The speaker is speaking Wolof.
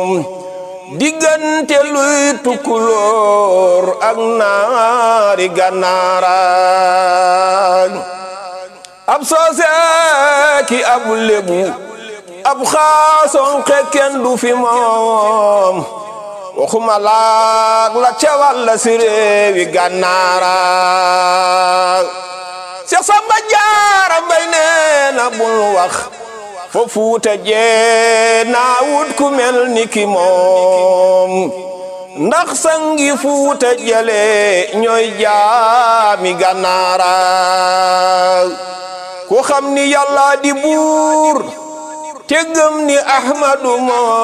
diggante luy tukkulóor ak naari gànnaaraan ab soose ki ab lébu ab xaason xekken du fi moom waxuma laag la cewal la si réewi gànnaaraan Seex Samba Jaara Mbay nee na bul wax fo fuuta jee naa wut ku mel ni ki moom ndax sangi fuuta jale ñooy jaami gànnaara ku xam ni yàlla di buur te gëm ni ahmadu moom